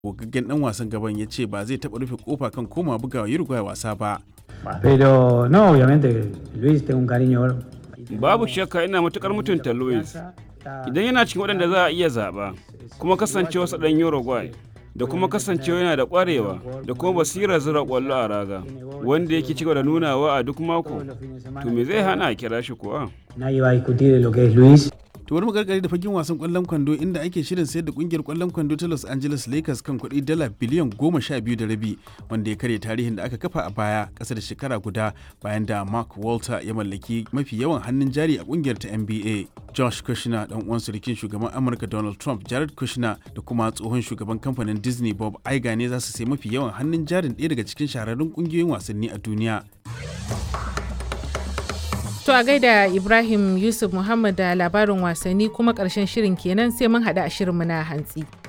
gogaggen dan wasan gaban ya ce ba zai taɓa rufe kofa kan koma bugawa Uruguay wasa ba. Pero no, obviamente Luis tengo un cariño. Babu shakka ina matukar mutunta Luis. Idan yana cikin waɗanda za a iya zaɓa, kuma kasancewa sa ɗan Uruguay, da kuma kasancewa yana da ƙwarewa da kuma basirar zira ƙwallo a raga, wanda yake cigaba da nunawa a duk mako, to me zai hana a kira shi kuwa? Nadie va a discutir lo que es Luis. To bari mu gargare da fagen wasan kwallon kwando inda ake shirin sayar da kungiyar kwallon kwando ta Los Angeles Lakers kan kuɗi dala biliyan goma sha biyu da rabi wanda ya karya tarihin da aka kafa a baya ƙasa da shekara guda bayan da Mark Walter ya mallaki mafi yawan hannun jari a kungiyar ta NBA. Josh Kushner dan uwan surukin shugaban Amurka Donald Trump Jared Kushner da kuma tsohon shugaban kamfanin Disney Bob Iger ne za su sai mafi yawan hannun jarin ɗaya daga cikin shahararrun kungiyoyin wasanni a duniya. To a gaida Ibrahim Yusuf Muhammad da labarin wasanni kuma ƙarshen shirin kenan sai mun haɗu a shirinmu na hantsi.